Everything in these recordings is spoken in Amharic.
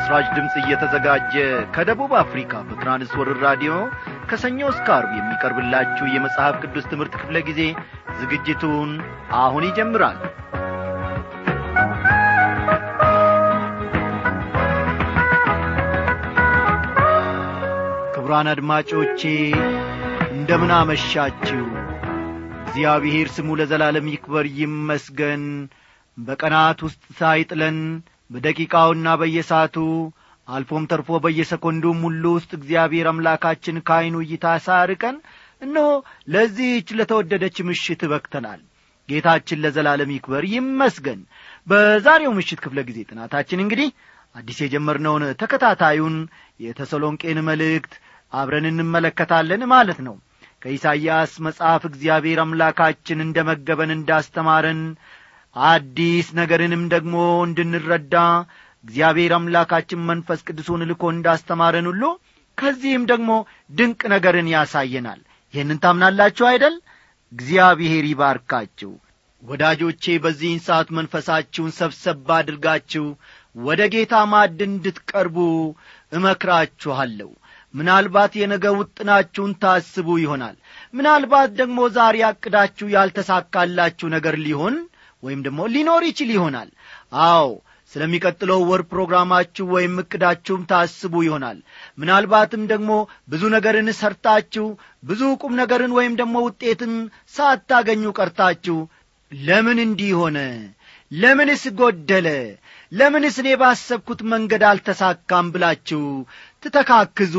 ለምሥራች ድምፅ እየተዘጋጀ ከደቡብ አፍሪካ በትራንስወርር ራዲዮ ከሰኞ እስከ አርብ የሚቀርብላችሁ የመጽሐፍ ቅዱስ ትምህርት ክፍለ ጊዜ ዝግጅቱን አሁን ይጀምራል ክቡራን አድማጮቼ እንደምን አመሻችሁ እግዚአብሔር ስሙ ለዘላለም ይክበር ይመስገን በቀናት ውስጥ ሳይጥለን በደቂቃውና በየሰዓቱ አልፎም ተርፎ በየሰኮንዱም ሁሉ ውስጥ እግዚአብሔር አምላካችን ከዐይኑ እይታ ሳርቀን እነሆ ለዚህች ለተወደደች ምሽት በክተናል ጌታችን ለዘላለም ይክበር ይመስገን በዛሬው ምሽት ክፍለ ጊዜ ጥናታችን እንግዲህ አዲስ የጀመርነውን ተከታታዩን የተሰሎንቄን መልእክት አብረን እንመለከታለን ማለት ነው ከኢሳይያስ መጽሐፍ እግዚአብሔር አምላካችን እንደ መገበን እንዳስተማረን አዲስ ነገርንም ደግሞ እንድንረዳ እግዚአብሔር አምላካችን መንፈስ ቅዱሱን ልኮ እንዳስተማረን ሁሉ ከዚህም ደግሞ ድንቅ ነገርን ያሳየናል ይህንን ታምናላችሁ አይደል እግዚአብሔር ይባርካችሁ ወዳጆቼ በዚህን ሰዓት መንፈሳችሁን ሰብሰብ አድርጋችሁ ወደ ጌታ ማዕድ እንድትቀርቡ እመክራችኋለሁ ምናልባት የነገ ውጥናችሁን ታስቡ ይሆናል ምናልባት ደግሞ ዛሬ አቅዳችሁ ያልተሳካላችሁ ነገር ሊሆን ወይም ደግሞ ሊኖር ይችል ይሆናል አዎ ስለሚቀጥለው ወር ፕሮግራማችሁ ወይም እቅዳችሁም ታስቡ ይሆናል ምናልባትም ደግሞ ብዙ ነገርን ሰርታችሁ ብዙ ቁም ነገርን ወይም ደግሞ ውጤትን ሳታገኙ ቀርታችሁ ለምን እንዲህ ሆነ ለምንስ ጐደለ ለምንስ እኔ ባሰብኩት መንገድ አልተሳካም ብላችሁ ትተካክዙ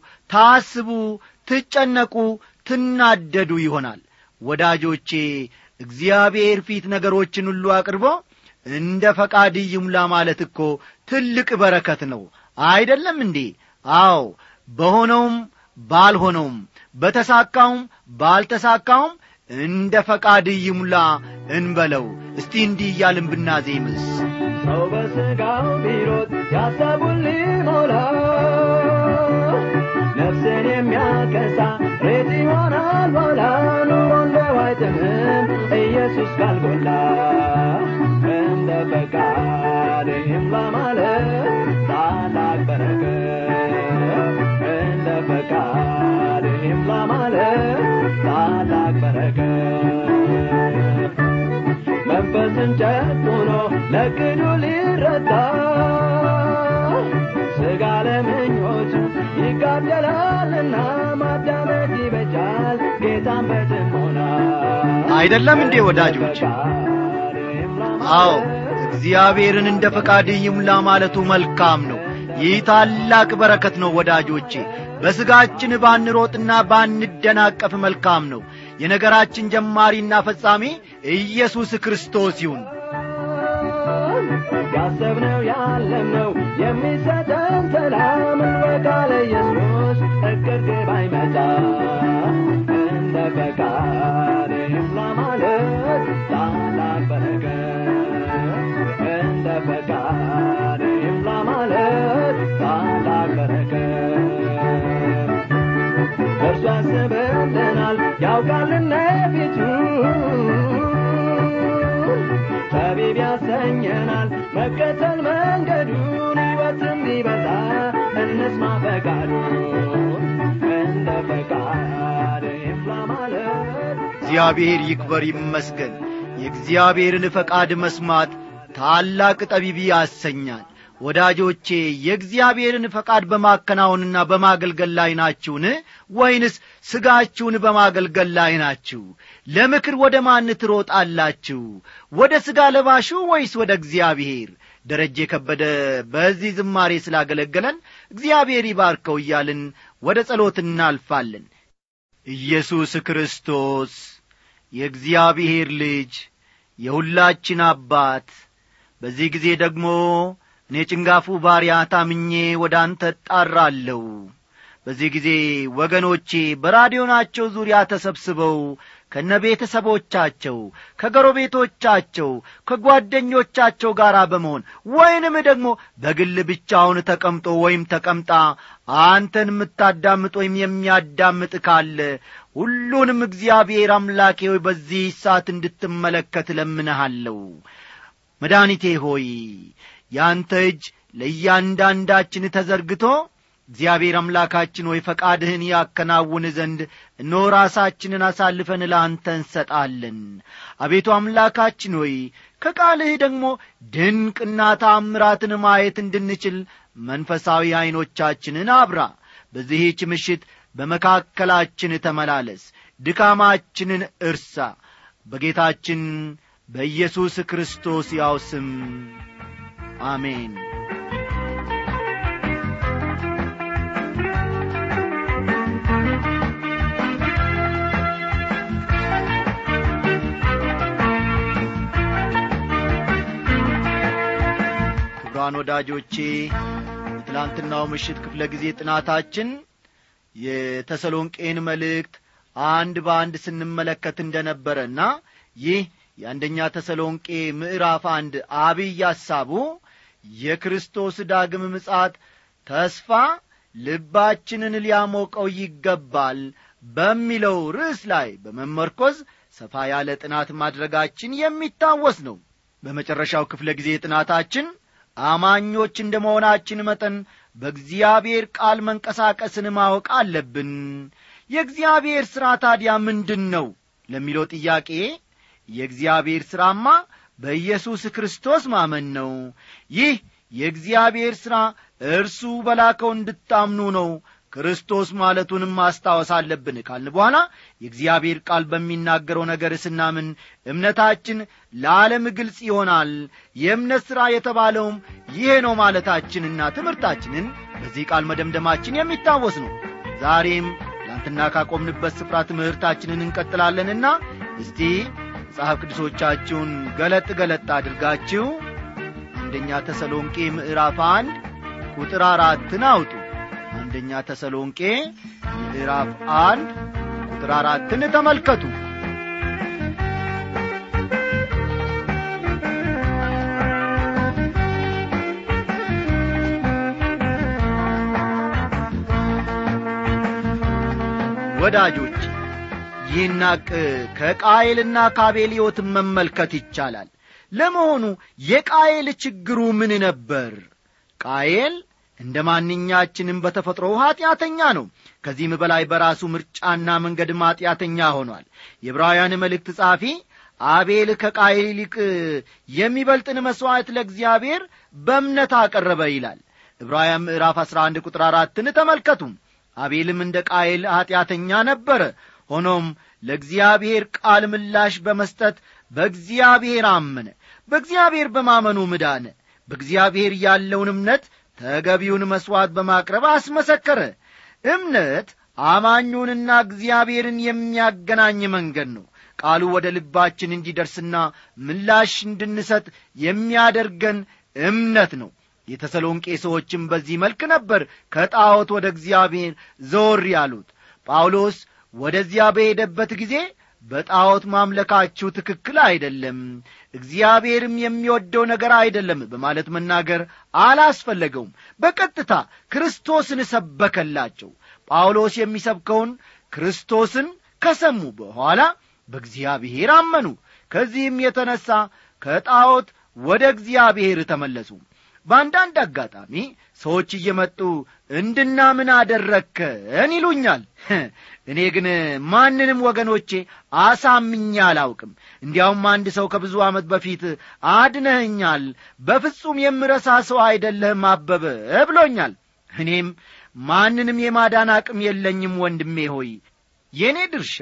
ታስቡ ትጨነቁ ትናደዱ ይሆናል ወዳጆቼ እግዚአብሔር ፊት ነገሮችን ሁሉ አቅርቦ እንደ ፈቃድ ይሙላ ማለት እኮ ትልቅ በረከት ነው አይደለም እንዴ አዎ በሆነውም ባልሆነውም በተሳካውም ባልተሳካውም እንደ ፈቃድ ይሙላ እንበለው እስቲ እንዲህ እያልን ብናዜምስ ሰው በሥጋው ቢሮጥ ያሰቡን ሊሞላ ነፍስን የሚያከሳ ሬት ይሆናል ኋላ ኑሮ እንደ ዋይጥምም ኢየሱስ ካልጎላ እንደ ፈቃድ ይምላ ማለት ታላቅ በረከት እንደ ፈቃድ ይምላ ማለት ታላቅ በረከት መንፈስን ጨቁኖ ለቅዱ ሊረታ ሥጋ ለምኞቱ ይጋደላልና ማዳመጥ ይበጃል ጌታን በጥሞና አይደለም እንዴ ወዳጆች አዎ እግዚአብሔርን እንደ ፈቃድ ይሙላ ማለቱ መልካም ነው ይህ ታላቅ በረከት ነው ወዳጆቼ በሥጋችን ባንሮጥና ባንደናቀፍ መልካም ነው የነገራችን ጀማሪና ፈጻሚ ኢየሱስ ክርስቶስ ይሁን ያሰብነው ያለምነው የሚሰጠን ሰላም እንወቃለ ኢየሱስ እቅድ ግብ አይመጣ እንደ ፈቃድ ይምላ ማለት ታላቅ በረከት እንደ ፈቃድ ይምላ ማለት ታላቅ በረከት እርሱ ያስብልናል ያውቃልና ፊቱ ጠቢብ ያሰኘናል መከተል መንገዱን ሕይወት እንዲበዛ እንስማ ፈቃዱ እንደ ፈቃድ ይምላ ማለት እግዚአብሔር ይክበር ይመስገን የእግዚአብሔርን ፈቃድ መስማት ታላቅ ጠቢብ ያሰኛል ወዳጆቼ የእግዚአብሔርን ፈቃድ በማከናወንና በማገልገል ላይ ናችሁን ወይንስ ሥጋችሁን በማገልገል ላይ ናችሁ ለምክር ወደ ማን ትሮጣላችሁ ወደ ሥጋ ለባሹ ወይስ ወደ እግዚአብሔር ደረጀ ከበደ በዚህ ዝማሬ ስላገለገለን እግዚአብሔር ይባርከው እያልን ወደ ጸሎት እናልፋለን ኢየሱስ ክርስቶስ የእግዚአብሔር ልጅ የሁላችን አባት በዚህ ጊዜ ደግሞ እኔ ጭንጋፉ ባሪያ ታምኜ ወደ አንተ እጣራለሁ በዚህ ጊዜ ወገኖቼ በራዲዮናቸው ዙሪያ ተሰብስበው ከነ ቤተሰቦቻቸው ከጎረቤቶቻቸው ከጓደኞቻቸው ጋር በመሆን ወይንም ደግሞ በግል ብቻውን ተቀምጦ ወይም ተቀምጣ አንተን የምታዳምጥ ወይም የሚያዳምጥ ካለ ሁሉንም እግዚአብሔር አምላኬ ሆይ በዚህ ሰዓት እንድትመለከት ለምንሃለሁ መድኃኒቴ ሆይ ያንተ እጅ ለእያንዳንዳችን ተዘርግቶ እግዚአብሔር አምላካችን ሆይ ፈቃድህን ያከናውን ዘንድ እነሆ ራሳችንን አሳልፈን ለአንተ እንሰጣለን አቤቱ አምላካችን ሆይ ከቃልህ ደግሞ ድንቅና ታምራትን ማየት እንድንችል መንፈሳዊ ዐይኖቻችንን አብራ በዚህች ምሽት በመካከላችን ተመላለስ ድካማችንን እርሳ በጌታችን በኢየሱስ ክርስቶስ ያው ስም አሜን ክቡራን ወዳጆቼ በትላንትናው ምሽት ክፍለ ጊዜ ጥናታችን የተሰሎንቄን መልእክት አንድ በአንድ ስንመለከት እንደ ነበረና ይህ የአንደኛ ተሰሎንቄ ምዕራፍ አንድ አብይ ሐሳቡ የክርስቶስ ዳግም ምጻት ተስፋ ልባችንን ሊያሞቀው ይገባል በሚለው ርዕስ ላይ በመመርኮዝ ሰፋ ያለ ጥናት ማድረጋችን የሚታወስ ነው በመጨረሻው ክፍለ ጊዜ ጥናታችን አማኞች እንደ መሆናችን መጠን በእግዚአብሔር ቃል መንቀሳቀስን ማወቅ አለብን የእግዚአብሔር ሥራ ታዲያ ምንድን ነው ለሚለው ጥያቄ የእግዚአብሔር ሥራማ በኢየሱስ ክርስቶስ ማመን ነው ይህ የእግዚአብሔር ሥራ እርሱ በላከው እንድታምኑ ነው ክርስቶስ ማለቱንም ማስታወስ አለብን ካልን በኋላ የእግዚአብሔር ቃል በሚናገረው ነገር ስናምን እምነታችን ለዓለም ግልጽ ይሆናል የእምነት ሥራ የተባለውም ይሄ ነው ማለታችንና ትምህርታችንን በዚህ ቃል መደምደማችን የሚታወስ ነው ዛሬም ትናንትና ካቆምንበት ስፍራ ትምህርታችንን እንቀጥላለንና እስቲ መጽሐፍ ቅዱሶቻችሁን ገለጥ ገለጥ አድርጋችሁ አንደኛ ተሰሎንቄ ምዕራፍ አንድ ቁጥር አራትን አውጡ አንደኛ ተሰሎንቄ ምዕራፍ አንድ ቁጥር አራትን ተመልከቱ ወዳጆች ይህን ሐቅ ከቃየልና ከአቤል ሕይወትን መመልከት ይቻላል ለመሆኑ የቃየል ችግሩ ምን ነበር ቃየል እንደ ማንኛችንም በተፈጥሮ ኀጢአተኛ ነው ከዚህም በላይ በራሱ ምርጫና መንገድ ማጢአተኛ ሆኗል የዕብራውያን መልእክት ጻፊ አቤል ከቃየል ይልቅ የሚበልጥን መሥዋዕት ለእግዚአብሔር በእምነት አቀረበ ይላል ዕብራውያን ምዕራፍ 11 ቁጥር አራትን ተመልከቱም አቤልም እንደ ቃየል ኀጢአተኛ ነበረ ሆኖም ለእግዚአብሔር ቃል ምላሽ በመስጠት በእግዚአብሔር አመነ በእግዚአብሔር በማመኑ ምዳነ በእግዚአብሔር ያለውን እምነት ተገቢውን መሥዋዕት በማቅረብ አስመሰከረ እምነት አማኙንና እግዚአብሔርን የሚያገናኝ መንገድ ነው ቃሉ ወደ ልባችን እንዲደርስና ምላሽ እንድንሰጥ የሚያደርገን እምነት ነው የተሰሎንቄ ሰዎችም በዚህ መልክ ነበር ከጣዖት ወደ እግዚአብሔር ዘወር ያሉት ጳውሎስ ወደዚያ በሄደበት ጊዜ በጣዖት ማምለካችሁ ትክክል አይደለም እግዚአብሔርም የሚወደው ነገር አይደለም በማለት መናገር አላስፈለገውም በቀጥታ ክርስቶስን ሰበከላቸው ጳውሎስ የሚሰብከውን ክርስቶስን ከሰሙ በኋላ በእግዚአብሔር አመኑ ከዚህም የተነሣ ከጣዖት ወደ እግዚአብሔር ተመለሱ በአንዳንድ አጋጣሚ ሰዎች እየመጡ እንድናምን አደረግከን ይሉኛል እኔ ግን ማንንም ወገኖቼ አሳምኛ አላውቅም እንዲያውም አንድ ሰው ከብዙ ዓመት በፊት አድነኸኛል በፍጹም የምረሳ ሰው አይደለህም አበበ ብሎኛል እኔም ማንንም የማዳን አቅም የለኝም ወንድሜ ሆይ የእኔ ድርሻ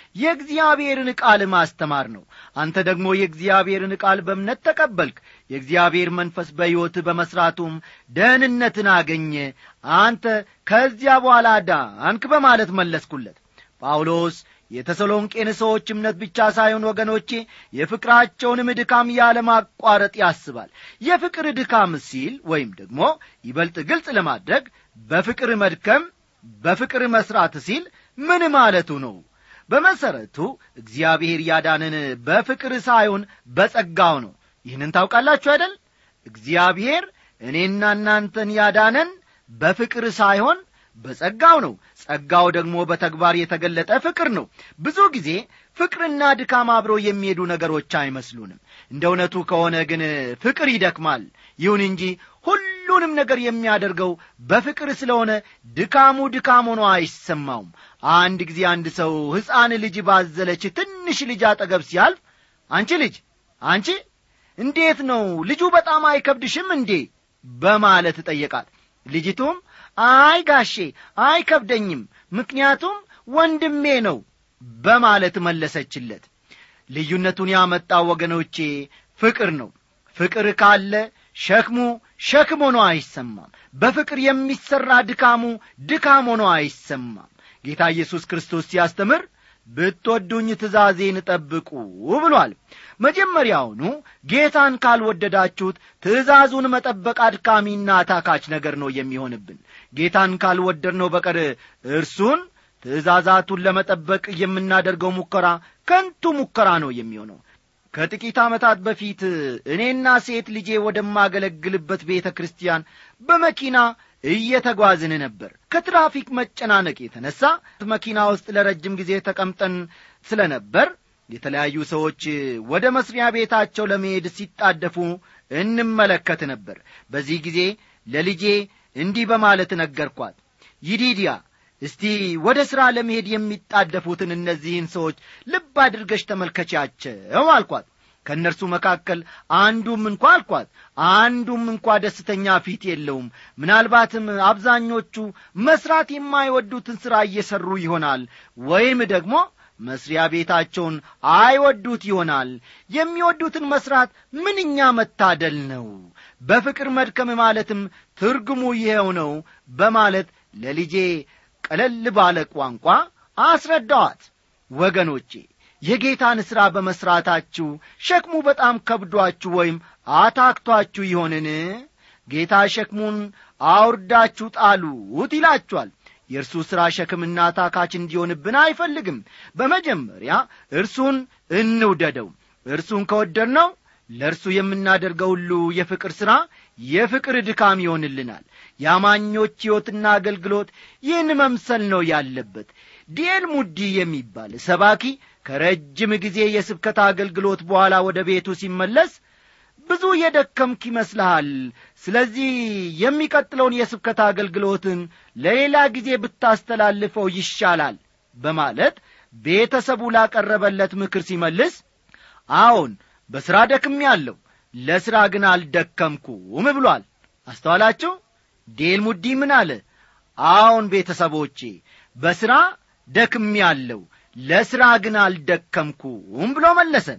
የእግዚአብሔርን ቃል ማስተማር ነው አንተ ደግሞ የእግዚአብሔርን ቃል በእምነት ተቀበልክ የእግዚአብሔር መንፈስ በሕይወትህ በመሥራቱም ደህንነትን አገኘ አንተ ከዚያ በኋላ ዳንክ በማለት መለስኩለት ጳውሎስ የተሰሎንቄን ሰዎች እምነት ብቻ ሳይሆን ወገኖቼ የፍቅራቸውንም ድካም ያለማቋረጥ ያስባል የፍቅር ድካም ሲል ወይም ደግሞ ይበልጥ ግልጽ ለማድረግ በፍቅር መድከም በፍቅር መሥራት ሲል ምን ማለቱ ነው በመሠረቱ እግዚአብሔር ያዳንን በፍቅር ሳይሆን በጸጋው ነው ይህንን ታውቃላችሁ አይደል እግዚአብሔር እኔና እናንተን ያዳነን በፍቅር ሳይሆን በጸጋው ነው ጸጋው ደግሞ በተግባር የተገለጠ ፍቅር ነው ብዙ ጊዜ ፍቅርና ድካም አብረው የሚሄዱ ነገሮች አይመስሉንም እንደ እውነቱ ከሆነ ግን ፍቅር ይደክማል ይሁን እንጂ ሁሉ ሁሉንም ነገር የሚያደርገው በፍቅር ስለሆነ ድካሙ ድካም ሆኖ አይሰማውም አንድ ጊዜ አንድ ሰው ሕፃን ልጅ ባዘለች ትንሽ ልጅ አጠገብ ሲያልፍ አንቺ ልጅ አንቺ እንዴት ነው ልጁ በጣም አይከብድሽም እንዴ በማለት ጠየቃት ልጅቱም አይ ጋሼ አይከብደኝም ምክንያቱም ወንድሜ ነው በማለት መለሰችለት ልዩነቱን ያመጣው ወገኖቼ ፍቅር ነው ፍቅር ካለ ሸክሙ ሸክም ሆኖ አይሰማም በፍቅር የሚሠራ ድካሙ ድካም ሆኖ አይሰማም ጌታ ኢየሱስ ክርስቶስ ሲያስተምር ብትወዱኝ ትእዛዜን ጠብቁ ብሏል መጀመሪያውኑ ጌታን ካልወደዳችሁት ትእዛዙን መጠበቅ አድካሚና ታካች ነገር ነው የሚሆንብን ጌታን ካልወደድነው በቀር እርሱን ትእዛዛቱን ለመጠበቅ የምናደርገው ሙከራ ከንቱ ሙከራ ነው የሚሆነው ከጥቂት ዓመታት በፊት እኔና ሴት ልጄ ወደማገለግልበት ቤተ ክርስቲያን በመኪና እየተጓዝን ነበር ከትራፊክ መጨናነቅ የተነሣ መኪና ውስጥ ለረጅም ጊዜ ተቀምጠን ስለ ነበር የተለያዩ ሰዎች ወደ መስሪያ ቤታቸው ለመሄድ ሲጣደፉ እንመለከት ነበር በዚህ ጊዜ ለልጄ እንዲህ በማለት ነገርኳት ይዲዲያ እስቲ ወደ ሥራ ለመሄድ የሚጣደፉትን እነዚህን ሰዎች ልብ አድርገሽ ተመልከቻቸው አልኳት ከእነርሱ መካከል አንዱም እንኳ አልኳት አንዱም እንኳ ደስተኛ ፊት የለውም ምናልባትም አብዛኞቹ መስራት የማይወዱትን ሥራ እየሠሩ ይሆናል ወይም ደግሞ መስሪያ ቤታቸውን አይወዱት ይሆናል የሚወዱትን መስራት ምንኛ መታደል ነው በፍቅር መድከም ማለትም ትርጉሙ ይኸው ነው በማለት ለልጄ ቀለል ባለ ቋንቋ አስረዳዋት ወገኖቼ የጌታን ሥራ በመሥራታችሁ ሸክሙ በጣም ከብዷችሁ ወይም አታክቷችሁ ይሆንን ጌታ ሸክሙን አውርዳችሁ ጣሉት ይላችኋል የእርሱ ሥራ ሸክምና ታካች እንዲሆንብን አይፈልግም በመጀመሪያ እርሱን እንውደደው እርሱን ከወደድነው ለእርሱ የምናደርገው ሁሉ የፍቅር ሥራ የፍቅር ድካም ይሆንልናል የአማኞች ሕይወትና አገልግሎት ይህን መምሰል ነው ያለበት ዲኤል ሙዲ የሚባል ሰባኪ ከረጅም ጊዜ የስብከት አገልግሎት በኋላ ወደ ቤቱ ሲመለስ ብዙ የደከምክ ይመስልሃል ስለዚህ የሚቀጥለውን የስብከት አገልግሎትን ለሌላ ጊዜ ብታስተላልፈው ይሻላል በማለት ቤተሰቡ ላቀረበለት ምክር ሲመልስ አዎን በሥራ ደክም ያለው ለሥራ ግን አልደከምኩም ብሏል አስተዋላችሁ ዴል ሙዲ ምን አለ አዎን ቤተሰቦቼ በሥራ ደክም ያለው ለሥራ ግን አልደከምኩም ብሎ መለሰ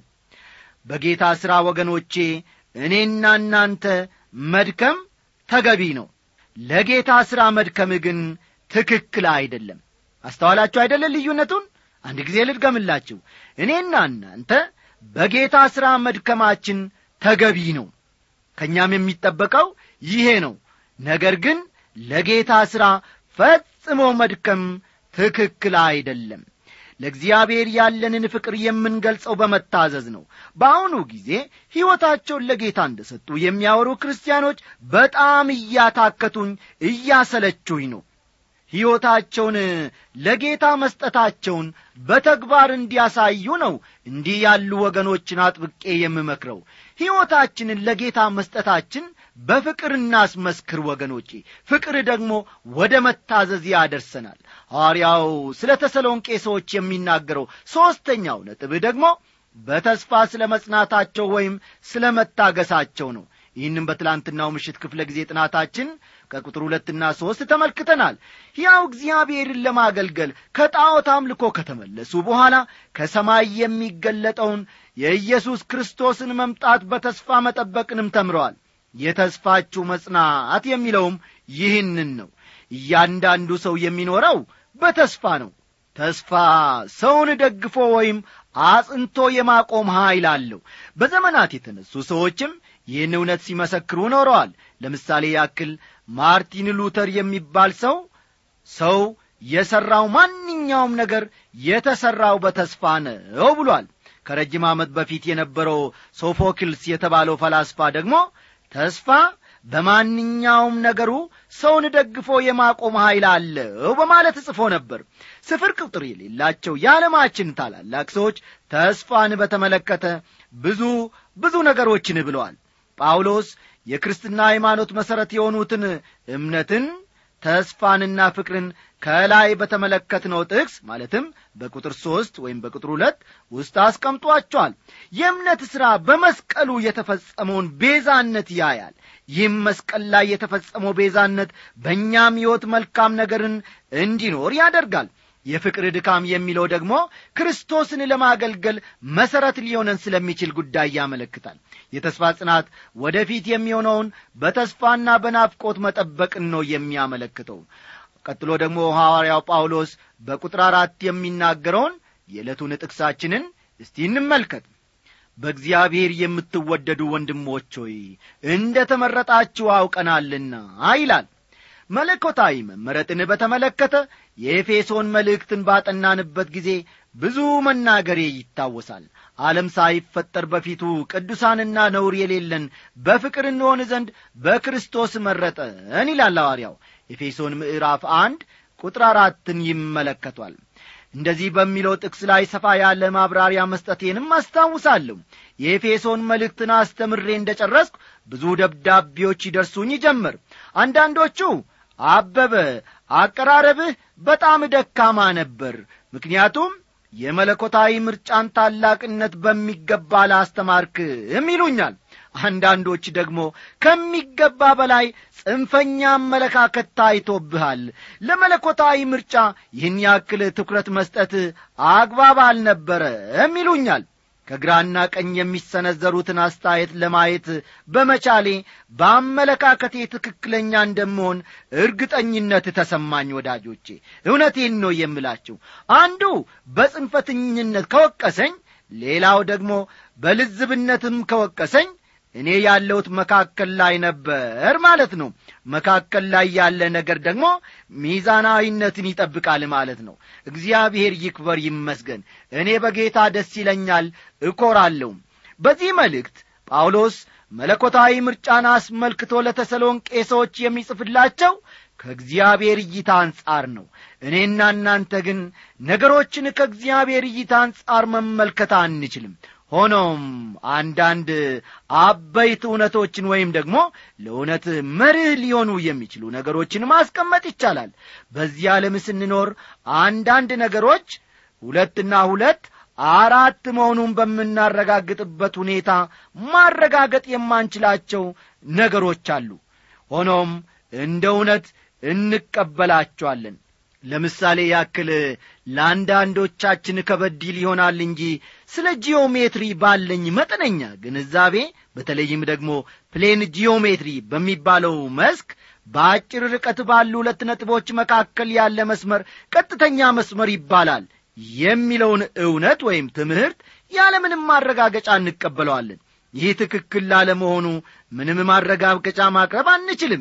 በጌታ ሥራ ወገኖቼ እኔና እናንተ መድከም ተገቢ ነው ለጌታ ሥራ መድከም ግን ትክክል አይደለም አስተዋላችሁ አይደለም ልዩነቱን አንድ ጊዜ ልድገምላችሁ እኔና እናንተ በጌታ ሥራ መድከማችን ተገቢ ነው ከእኛም የሚጠበቀው ይሄ ነው ነገር ግን ለጌታ ሥራ ፈጽሞ መድከም ትክክል አይደለም ለእግዚአብሔር ያለንን ፍቅር የምንገልጸው በመታዘዝ ነው በአሁኑ ጊዜ ሕይወታቸውን ለጌታ እንደ ሰጡ የሚያወሩ ክርስቲያኖች በጣም እያታከቱኝ እያሰለችሁኝ ነው ሕይወታቸውን ለጌታ መስጠታቸውን በተግባር እንዲያሳዩ ነው እንዲህ ያሉ ወገኖችን አጥብቄ የምመክረው ሕይወታችንን ለጌታ መስጠታችን በፍቅር እናስመስክር ወገኖቼ ፍቅር ደግሞ ወደ መታዘዝ ያደርሰናል ሐዋርያው ስለ ተሰሎንቄ ሰዎች የሚናገረው ሦስተኛው ነጥብ ደግሞ በተስፋ ስለ መጽናታቸው ወይም ስለ መታገሳቸው ነው ይህንም በትላንትናው ምሽት ክፍለ ጊዜ ጥናታችን ከቁጥር ሁለትና ሦስት ተመልክተናል ሕያው እግዚአብሔርን ለማገልገል ከጣዖት አምልኮ ከተመለሱ በኋላ ከሰማይ የሚገለጠውን የኢየሱስ ክርስቶስን መምጣት በተስፋ መጠበቅንም ተምረዋል የተስፋችሁ መጽናት የሚለውም ይህንን ነው እያንዳንዱ ሰው የሚኖረው በተስፋ ነው ተስፋ ሰውን ደግፎ ወይም አጽንቶ የማቆም ኀይል አለው በዘመናት የተነሱ ሰዎችም ይህን እውነት ሲመሰክሩ ኖረዋል ለምሳሌ ያክል ማርቲን ሉተር የሚባል ሰው ሰው የሠራው ማንኛውም ነገር የተሠራው በተስፋ ነው ብሏል ከረጅም ዓመት በፊት የነበረው ሶፎክልስ የተባለው ፈላስፋ ደግሞ ተስፋ በማንኛውም ነገሩ ሰውን ደግፎ የማቆም ኀይል አለው በማለት ጽፎ ነበር ስፍር ቁጥር የሌላቸው የዓለማችን ታላላቅ ሰዎች ተስፋን በተመለከተ ብዙ ብዙ ነገሮችን ብለዋል ጳውሎስ የክርስትና ሃይማኖት መሠረት የሆኑትን እምነትን ተስፋንና ፍቅርን ከላይ በተመለከትነው ጥቅስ ማለትም በቁጥር ሦስት ወይም በቁጥር ሁለት ውስጥ አስቀምጧቸዋል የእምነት ሥራ በመስቀሉ የተፈጸመውን ቤዛነት ያያል ይህም መስቀል ላይ የተፈጸመው ቤዛነት በእኛም ሕይወት መልካም ነገርን እንዲኖር ያደርጋል የፍቅር ድካም የሚለው ደግሞ ክርስቶስን ለማገልገል መሠረት ሊሆነን ስለሚችል ጉዳይ ያመለክታል የተስፋ ጽናት ወደፊት የሚሆነውን በተስፋና በናፍቆት መጠበቅን ነው የሚያመለክተው ቀጥሎ ደግሞ ሐዋርያው ጳውሎስ በቁጥር አራት የሚናገረውን የዕለቱን ጥቅሳችንን እስቲ እንመልከት በእግዚአብሔር የምትወደዱ ወንድሞች ሆይ እንደ ተመረጣችሁ አውቀናልና ይላል መለኮታዊ መመረጥን በተመለከተ የኤፌሶን መልእክትን ባጠናንበት ጊዜ ብዙ መናገሬ ይታወሳል ዓለም ሳይፈጠር በፊቱ ቅዱሳንና ነውር የሌለን በፍቅር እንሆን ዘንድ በክርስቶስ መረጠን ይላል ሐዋርያው ኤፌሶን ምዕራፍ አንድ ቁጥር አራትን ይመለከቷል እንደዚህ በሚለው ጥቅስ ላይ ሰፋ ያለ ማብራሪያ መስጠቴንም አስታውሳለሁ የኤፌሶን መልእክትን አስተምሬ እንደ ጨረስኩ ብዙ ደብዳቤዎች ይደርሱኝ ጀመር አንዳንዶቹ አበበ አቀራረብህ በጣም ደካማ ነበር ምክንያቱም የመለኮታዊ ምርጫን ታላቅነት በሚገባ ላስተማርክም ይሉኛል አንዳንዶች ደግሞ ከሚገባ በላይ ጽንፈኛ አመለካከት ታይቶብሃል ለመለኮታዊ ምርጫ ይህን ያክል ትኩረት መስጠት አግባብ አልነበረም ይሉኛል ከግራና ቀኝ የሚሰነዘሩትን አስተያየት ለማየት በመቻሌ በአመለካከቴ ትክክለኛ እንደምሆን እርግጠኝነት ተሰማኝ ወዳጆቼ እውነቴን ነው የምላችሁ አንዱ በጽንፈትኝነት ከወቀሰኝ ሌላው ደግሞ በልዝብነትም ከወቀሰኝ እኔ ያለሁት መካከል ላይ ነበር ማለት ነው መካከል ላይ ያለ ነገር ደግሞ ሚዛናዊነትን ይጠብቃል ማለት ነው እግዚአብሔር ይክበር ይመስገን እኔ በጌታ ደስ ይለኛል እኮራለሁ በዚህ መልእክት ጳውሎስ መለኮታዊ ምርጫን አስመልክቶ ለተሰሎንቄ ሰዎች የሚጽፍላቸው ከእግዚአብሔር እይታ አንጻር ነው እኔና እናንተ ግን ነገሮችን ከእግዚአብሔር እይታ አንጻር መመልከት አንችልም ሆኖም አንዳንድ አበይት እውነቶችን ወይም ደግሞ ለእውነት መርህ ሊሆኑ የሚችሉ ነገሮችን ማስቀመጥ ይቻላል በዚህ ዓለም ስንኖር አንዳንድ ነገሮች ሁለትና ሁለት አራት መሆኑን በምናረጋግጥበት ሁኔታ ማረጋገጥ የማንችላቸው ነገሮች አሉ ሆኖም እንደ እውነት እንቀበላቸዋለን ለምሳሌ ያክል ለአንዳንዶቻችን ከበድ ይሆናል እንጂ ስለ ጂኦሜትሪ ባለኝ መጠነኛ ግንዛቤ በተለይም ደግሞ ፕሌን ጂኦሜትሪ በሚባለው መስክ በአጭር ርቀት ባሉ ሁለት ነጥቦች መካከል ያለ መስመር ቀጥተኛ መስመር ይባላል የሚለውን እውነት ወይም ትምህርት ያለምንም ማረጋገጫ እንቀበለዋለን ይህ ትክክል ላለመሆኑ ምንም ማረጋገጫ ማቅረብ አንችልም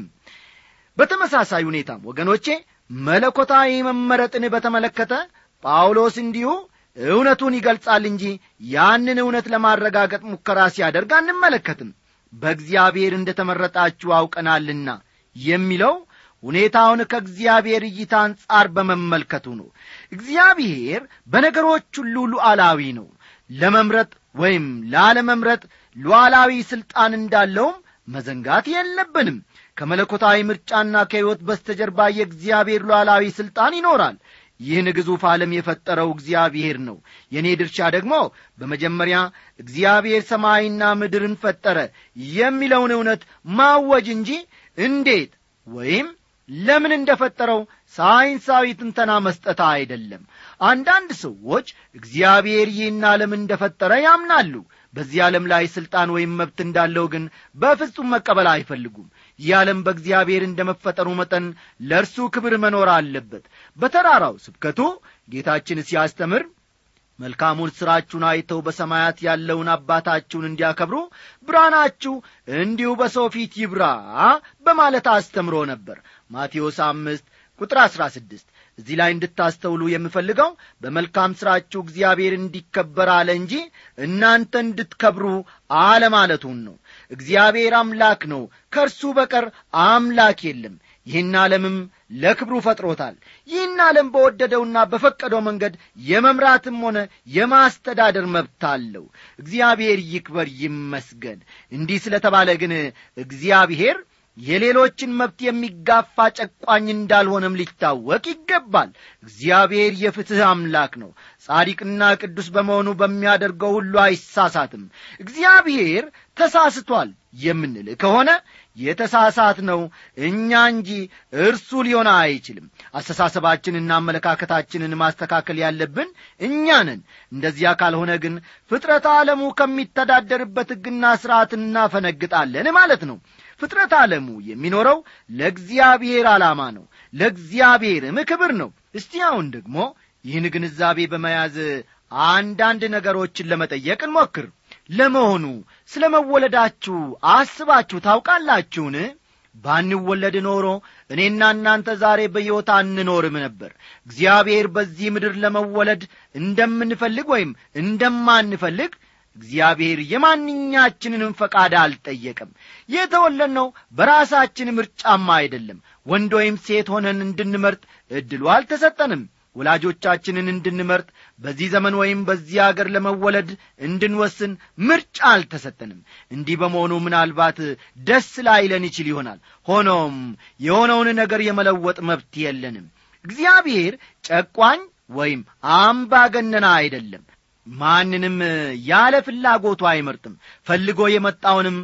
በተመሳሳይ ሁኔታም ወገኖቼ መለኮታዊ መመረጥን በተመለከተ ጳውሎስ እንዲሁ እውነቱን ይገልጻል እንጂ ያንን እውነት ለማረጋገጥ ሙከራ ሲያደርግ አንመለከትም በእግዚአብሔር እንደ ተመረጣችሁ አውቀናልና የሚለው ሁኔታውን ከእግዚአብሔር እይታ አንጻር በመመልከቱ ነው እግዚአብሔር በነገሮች ሁሉ ሉዓላዊ ነው ለመምረጥ ወይም ላለመምረጥ ሉዓላዊ ሥልጣን እንዳለውም መዘንጋት የለብንም ከመለኮታዊ ምርጫና ከሕይወት በስተጀርባ የእግዚአብሔር ሉዓላዊ ሥልጣን ይኖራል ይህን ግዙፍ ዓለም የፈጠረው እግዚአብሔር ነው የእኔ ድርሻ ደግሞ በመጀመሪያ እግዚአብሔር ሰማይና ምድርን ፈጠረ የሚለውን እውነት ማወጅ እንጂ እንዴት ወይም ለምን እንደ ፈጠረው ሳይንሳዊ ትንተና መስጠት አይደለም አንዳንድ ሰዎች እግዚአብሔር ይህን ዓለም እንደ ፈጠረ ያምናሉ በዚህ ዓለም ላይ ሥልጣን ወይም መብት እንዳለው ግን በፍጹም መቀበል አይፈልጉም ይህ ዓለም በእግዚአብሔር እንደ መፈጠሩ መጠን ለእርሱ ክብር መኖር አለበት በተራራው ስብከቱ ጌታችን ሲያስተምር መልካሙን ሥራችሁን አይተው በሰማያት ያለውን አባታችሁን እንዲያከብሩ ብርሃናችሁ እንዲሁ በሰው ፊት ይብራ በማለት አስተምሮ ነበር ማቴዎስ አምስት ቁጥር አሥራ ስድስት እዚህ ላይ እንድታስተውሉ የምፈልገው በመልካም ሥራችሁ እግዚአብሔር እንዲከበር አለ እንጂ እናንተ እንድትከብሩ አለማለቱን ነው እግዚአብሔር አምላክ ነው ከእርሱ በቀር አምላክ የለም ይህን ዓለምም ለክብሩ ፈጥሮታል ይህን ዓለም በወደደውና በፈቀደው መንገድ የመምራትም ሆነ የማስተዳደር መብት አለው እግዚአብሔር ይክበር ይመስገን እንዲህ ስለተባለ ግን እግዚአብሔር የሌሎችን መብት የሚጋፋ ጨቋኝ እንዳልሆነም ሊታወቅ ይገባል እግዚአብሔር የፍትሕ አምላክ ነው ጻዲቅና ቅዱስ በመሆኑ በሚያደርገው ሁሉ አይሳሳትም እግዚአብሔር ተሳስቷል የምንል ከሆነ የተሳሳት ነው እኛ እንጂ እርሱ ሊሆን አይችልም አስተሳሰባችንና አመለካከታችንን ማስተካከል ያለብን እኛ ነን እንደዚያ ካልሆነ ግን ፍጥረት ዓለሙ ከሚተዳደርበት ሕግና ሥርዓት እናፈነግጣለን ማለት ነው ፍጥረት ዓለሙ የሚኖረው ለእግዚአብሔር ዓላማ ነው ለእግዚአብሔርም ክብር ነው እስቲ አሁን ደግሞ ይህን ግንዛቤ በመያዝ አንዳንድ ነገሮችን ለመጠየቅ እንሞክር ለመሆኑ ስለ መወለዳችሁ አስባችሁ ታውቃላችሁን ባንወለድ ኖሮ እኔና እናንተ ዛሬ በሕይወት አንኖርም ነበር እግዚአብሔር በዚህ ምድር ለመወለድ እንደምንፈልግ ወይም እንደማንፈልግ እግዚአብሔር የማንኛችንንም ፈቃድ አልጠየቀም የተወለድነው በራሳችን ምርጫማ አይደለም ወንድ ወይም ሴት ሆነን እንድንመርጥ ዕድሉ አልተሰጠንም ወላጆቻችንን እንድንመርጥ በዚህ ዘመን ወይም በዚህ አገር ለመወለድ እንድንወስን ምርጫ አልተሰጠንም እንዲህ በመሆኑ ምናልባት ደስ ላይለን ይችል ይሆናል ሆኖም የሆነውን ነገር የመለወጥ መብት የለንም እግዚአብሔር ጨቋኝ ወይም አምባገነና አይደለም ማንንም ያለ ፍላጎቱ አይመርጥም ፈልጎ የመጣውንም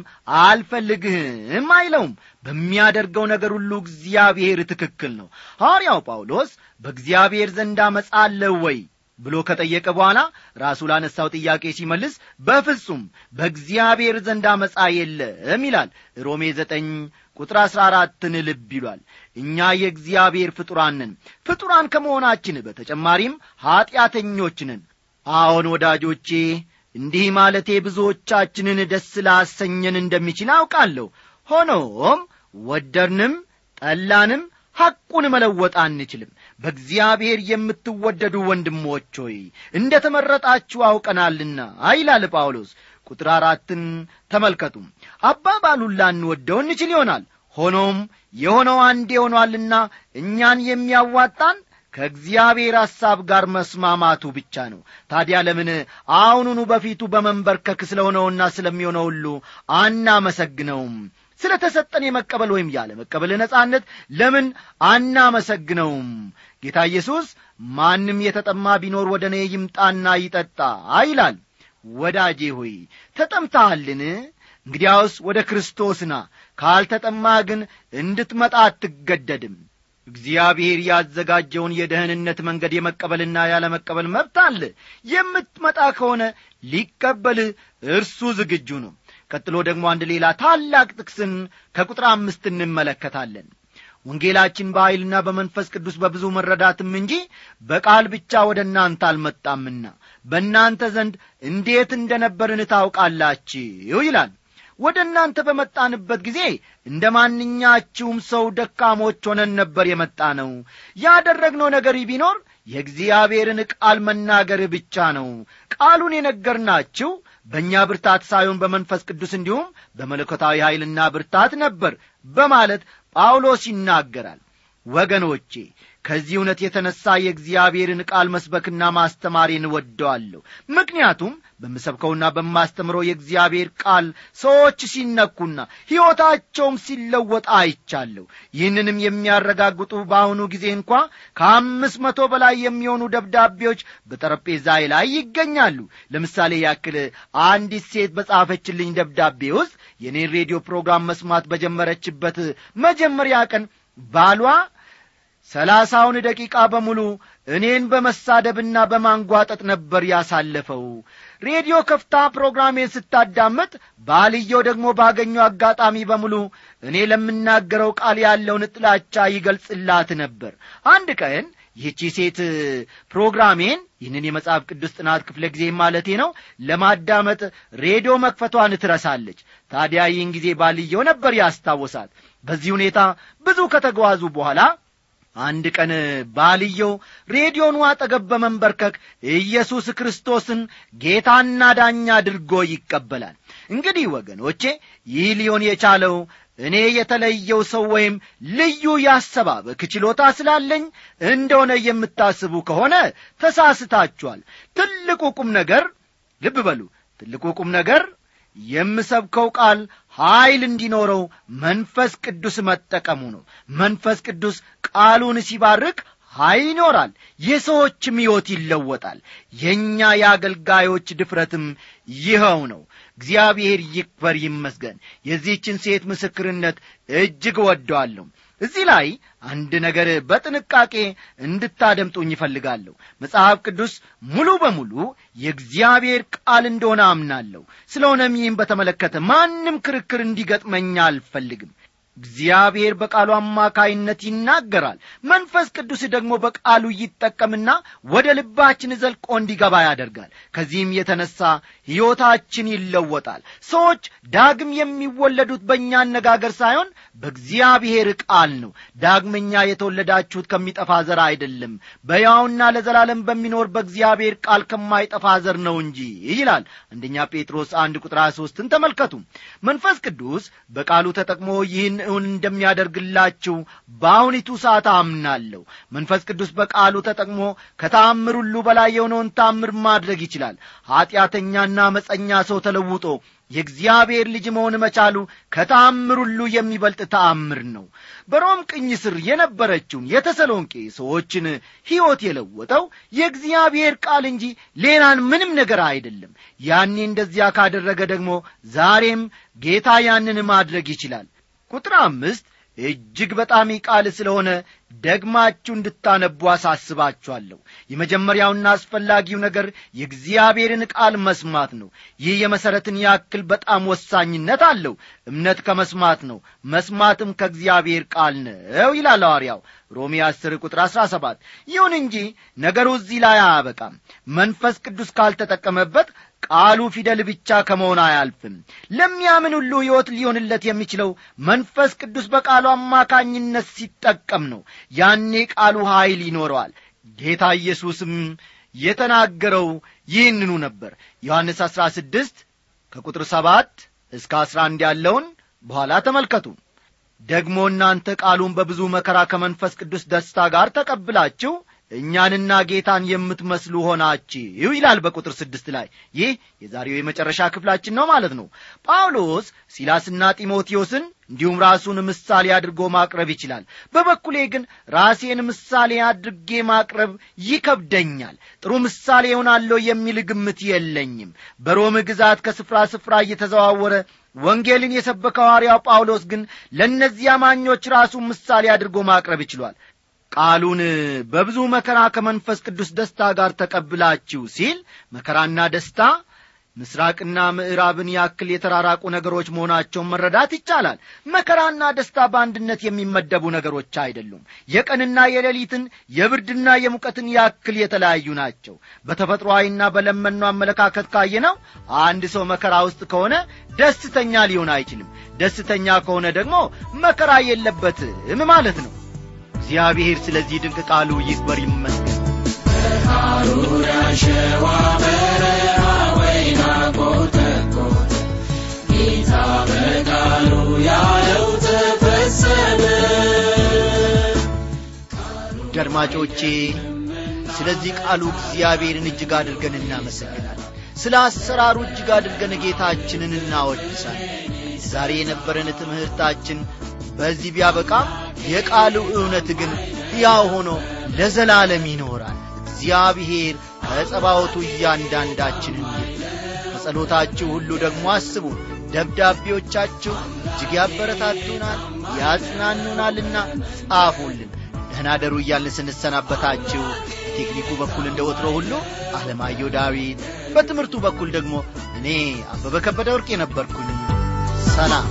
አልፈልግህም አይለውም በሚያደርገው ነገር ሁሉ እግዚአብሔር ትክክል ነው ሐዋርያው ጳውሎስ በእግዚአብሔር ዘንድ አመፃለሁ ወይ ብሎ ከጠየቀ በኋላ ራሱ ላነሳው ጥያቄ ሲመልስ በፍጹም በእግዚአብሔር ዘንድ አመፃ የለም ይላል ሮሜ ዘጠኝ ቁጥር አሥራ አራትን ልብ ይሏል እኛ የእግዚአብሔር ፍጡራን ነን ፍጡራን ከመሆናችን በተጨማሪም ኀጢአተኞች ነን አዎን ወዳጆቼ እንዲህ ማለቴ ብዙዎቻችንን ደስ ላሰኘን እንደሚችል አውቃለሁ ሆኖም ወደድንም ጠላንም ሐቁን መለወጥ አንችልም በእግዚአብሔር የምትወደዱ ወንድሞች ሆይ እንደ ተመረጣችሁ አውቀናልና ይላል ጳውሎስ ቁጥር አራትን ተመልከቱ አባባሉን ላንወደው እንችል ይሆናል ሆኖም የሆነው አንዴ ሆኗልና እኛን የሚያዋጣን ከእግዚአብሔር ሐሳብ ጋር መስማማቱ ብቻ ነው ታዲያ ለምን አሁኑኑ በፊቱ በመንበርከክ ስለሆነውና ስለሚሆነው ሁሉ አናመሰግነውም ስለ ተሰጠን የመቀበል ወይም ያለ መቀበል ነጻነት ለምን አናመሰግነውም ጌታ ኢየሱስ ማንም የተጠማ ቢኖር ወደ እኔ ይምጣና ይጠጣ ይላል ወዳጄ ሆይ ተጠምታሃልን እንግዲያውስ ወደ ክርስቶስና ካልተጠማ ግን እንድትመጣ አትገደድም እግዚአብሔር ያዘጋጀውን የደህንነት መንገድ የመቀበልና ያለመቀበል መብት አለ የምትመጣ ከሆነ ሊቀበልህ እርሱ ዝግጁ ነው ቀጥሎ ደግሞ አንድ ሌላ ታላቅ ጥቅስን ከቁጥር አምስት እንመለከታለን ወንጌላችን በኀይልና በመንፈስ ቅዱስ በብዙ መረዳትም እንጂ በቃል ብቻ ወደ እናንተ አልመጣምና በእናንተ ዘንድ እንዴት እንደ ነበርን ታውቃላችሁ ይላል ወደ እናንተ በመጣንበት ጊዜ እንደ ማንኛችሁም ሰው ደካሞች ሆነን ነበር የመጣ ነው ያደረግነው ነገር ቢኖር የእግዚአብሔርን ቃል መናገር ብቻ ነው ቃሉን የነገርናችሁ በእኛ ብርታት ሳይሆን በመንፈስ ቅዱስ እንዲሁም በመለኮታዊ ኀይልና ብርታት ነበር በማለት ጳውሎስ ይናገራል ወገኖቼ ከዚህ እውነት የተነሣ የእግዚአብሔርን ቃል መስበክና ማስተማሬን ወደዋለሁ ምክንያቱም በምሰብከውና በማስተምረው የእግዚአብሔር ቃል ሰዎች ሲነኩና ሕይወታቸውም ሲለወጥ አይቻለሁ ይህንንም የሚያረጋግጡ በአሁኑ ጊዜ እንኳ ከአምስት መቶ በላይ የሚሆኑ ደብዳቤዎች በጠረጴዛዬ ላይ ይገኛሉ ለምሳሌ ያክል አንዲት ሴት በጻፈችልኝ ደብዳቤ ውስጥ የኔን ሬዲዮ ፕሮግራም መስማት በጀመረችበት መጀመሪያ ቀን ባሏ ሰላሳውን ደቂቃ በሙሉ እኔን በመሳደብና በማንጓጠጥ ነበር ያሳለፈው ሬዲዮ ከፍታ ፕሮግራሜን ስታዳምጥ ባልየው ደግሞ ባገኘው አጋጣሚ በሙሉ እኔ ለምናገረው ቃል ያለውን ጥላቻ ይገልጽላት ነበር አንድ ቀን ይህቺ ሴት ፕሮግራሜን ይህንን የመጽሐፍ ቅዱስ ጥናት ክፍለ ጊዜ ማለቴ ነው ለማዳመጥ ሬዲዮ መክፈቷን ትረሳለች ታዲያ ይህን ጊዜ ባልየው ነበር ያስታወሳት በዚህ ሁኔታ ብዙ ከተጓዙ በኋላ አንድ ቀን ባልየው ሬዲዮኑ አጠገብ በመንበርከክ ኢየሱስ ክርስቶስን ጌታና ዳኛ አድርጎ ይቀበላል እንግዲህ ወገኖቼ ይህ ሊሆን የቻለው እኔ የተለየው ሰው ወይም ልዩ ያሰባበክ ችሎታ ስላለኝ እንደሆነ የምታስቡ ከሆነ ተሳስታችኋል ትልቁ ቁም ነገር ልብ በሉ ትልቁ ቁም ነገር የምሰብከው ቃል ኀይል እንዲኖረው መንፈስ ቅዱስ መጠቀሙ ነው መንፈስ ቅዱስ ቃሉን ሲባርክ ኀይል ይኖራል የሰዎችም ሕይወት ይለወጣል የእኛ የአገልጋዮች ድፍረትም ይኸው ነው እግዚአብሔር ይክበር ይመስገን የዚህችን ሴት ምስክርነት እጅግ ወደዋለሁ እዚህ ላይ አንድ ነገር በጥንቃቄ እንድታደምጡኝ ይፈልጋለሁ መጽሐፍ ቅዱስ ሙሉ በሙሉ የእግዚአብሔር ቃል እንደሆነ አምናለሁ ስለሆነም ይህም በተመለከተ ማንም ክርክር እንዲገጥመኝ አልፈልግም እግዚአብሔር በቃሉ አማካይነት ይናገራል መንፈስ ቅዱስ ደግሞ በቃሉ ይጠቀምና ወደ ልባችን ዘልቆ እንዲገባ ያደርጋል ከዚህም የተነሳ ሕይወታችን ይለወጣል ሰዎች ዳግም የሚወለዱት በእኛ አነጋገር ሳይሆን በእግዚአብሔር ቃል ነው ዳግመኛ የተወለዳችሁት ከሚጠፋ ዘር አይደለም በያውና ለዘላለም በሚኖር በእግዚአብሔር ቃል ከማይጠፋ ዘር ነው እንጂ ይላል አንደኛ ጴጥሮስ አንድ ቁጥር 23ን ተመልከቱ መንፈስ ቅዱስ በቃሉ ተጠቅሞ ይህን እውን እንደሚያደርግላችሁ በአሁኒቱ ሰዓት አምናለሁ መንፈስ ቅዱስ በቃሉ ተጠቅሞ ከታምር ሁሉ በላይ የሆነውን ታምር ማድረግ ይችላል ኀጢአተኛና መፀኛ ሰው ተለውጦ የእግዚአብሔር ልጅ መሆን መቻሉ ከተአምር ሁሉ የሚበልጥ ተአምር ነው በሮም ቅኝ ስር የነበረችውን የተሰሎንቄ ሰዎችን ሕይወት የለወጠው የእግዚአብሔር ቃል እንጂ ሌላን ምንም ነገር አይደለም ያኔ እንደዚያ ካደረገ ደግሞ ዛሬም ጌታ ያንን ማድረግ ይችላል ቁጥር አምስት እጅግ በጣም ቃል ስለሆነ ደግማችሁ እንድታነቡ አሳስባችኋለሁ የመጀመሪያውና አስፈላጊው ነገር የእግዚአብሔርን ቃል መስማት ነው ይህ የመሠረትን ያክል በጣም ወሳኝነት አለው እምነት ከመስማት ነው መስማትም ከእግዚአብሔር ቃል ነው ይላል ሐዋርያው ሮሜ 10 ቁጥር 17 ይሁን እንጂ ነገሩ እዚህ ላይ አያበቃም መንፈስ ቅዱስ ካልተጠቀመበት ቃሉ ፊደል ብቻ ከመሆን አያልፍም ለሚያምን ሁሉ ሕይወት ሊሆንለት የሚችለው መንፈስ ቅዱስ በቃሉ አማካኝነት ሲጠቀም ነው ያኔ ቃሉ ኀይል ይኖረዋል ጌታ ኢየሱስም የተናገረው ይህንኑ ነበር ዮሐንስ አሥራ ስድስት ከቁጥር ሰባት እስከ አሥራ አንድ ያለውን በኋላ ተመልከቱ ደግሞ እናንተ ቃሉን በብዙ መከራ ከመንፈስ ቅዱስ ደስታ ጋር ተቀብላችሁ እኛንና ጌታን የምትመስሉ ሆናችሁ ይላል በቁጥር ስድስት ላይ ይህ የዛሬው የመጨረሻ ክፍላችን ነው ማለት ነው ጳውሎስ ሲላስና ጢሞቴዎስን እንዲሁም ራሱን ምሳሌ አድርጎ ማቅረብ ይችላል በበኩሌ ግን ራሴን ምሳሌ አድርጌ ማቅረብ ይከብደኛል ጥሩ ምሳሌ ይሆናለሁ የሚል ግምት የለኝም በሮም ግዛት ከስፍራ ስፍራ እየተዘዋወረ ወንጌልን የሰበከው ሐዋርያው ጳውሎስ ግን ለእነዚህ አማኞች ራሱን ምሳሌ አድርጎ ማቅረብ ይችሏል ቃሉን በብዙ መከራ ከመንፈስ ቅዱስ ደስታ ጋር ተቀብላችሁ ሲል መከራና ደስታ ምስራቅና ምዕራብን ያክል የተራራቁ ነገሮች መሆናቸውን መረዳት ይቻላል መከራና ደስታ በአንድነት የሚመደቡ ነገሮች አይደሉም የቀንና የሌሊትን የብርድና የሙቀትን ያክል የተለያዩ ናቸው በተፈጥሮአዊና በለመኑ አመለካከት ካየነው አንድ ሰው መከራ ውስጥ ከሆነ ደስተኛ ሊሆን አይችልም ደስተኛ ከሆነ ደግሞ መከራ የለበትም ማለት ነው እግዚአብሔር ስለዚህ ድንቅ ቃሉ ይክበር ይመስገን ሐሩር ያሸዋ በረሃ ወይና ኮተኮተ ጌታ በቃሉ ያለው ተፈጸመ ውድ አድማጮቼ ስለዚህ ቃሉ እግዚአብሔርን እጅግ አድርገን እናመሰግናለን ስለ አሰራሩ እጅግ አድርገን ጌታችንን እናወድሳለን ዛሬ የነበረን ትምህርታችን በዚህ ቢያበቃ የቃሉ እውነት ግን ሕያው ሆኖ ለዘላለም ይኖራል እግዚአብሔር ከጸባወቱ እያንዳንዳችንን ይርዳ በጸሎታችሁ ሁሉ ደግሞ አስቡ ደብዳቤዎቻችሁ እጅግ ያበረታቱናል ያጽናኑናልና ጻፉልን ደህና ደሩ እያልን ስንሰናበታችሁ በቴክኒኩ በኩል እንደ ወትሮ ሁሉ አለማየሁ ዳዊት በትምህርቱ በኩል ደግሞ እኔ አበበ ከበደ ወርቅ የነበርኩኝ ሰላም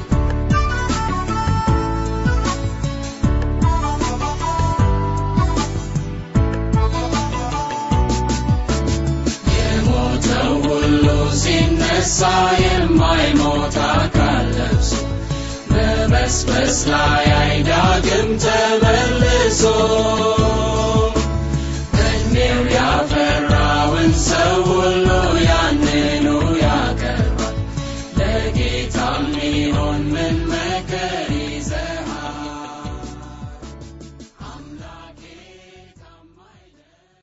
የሞተው ሁሉ ሲነሳ የማይሞት አካል ለብሶ በመስበስ ላይ አይዳግም ተመልሶ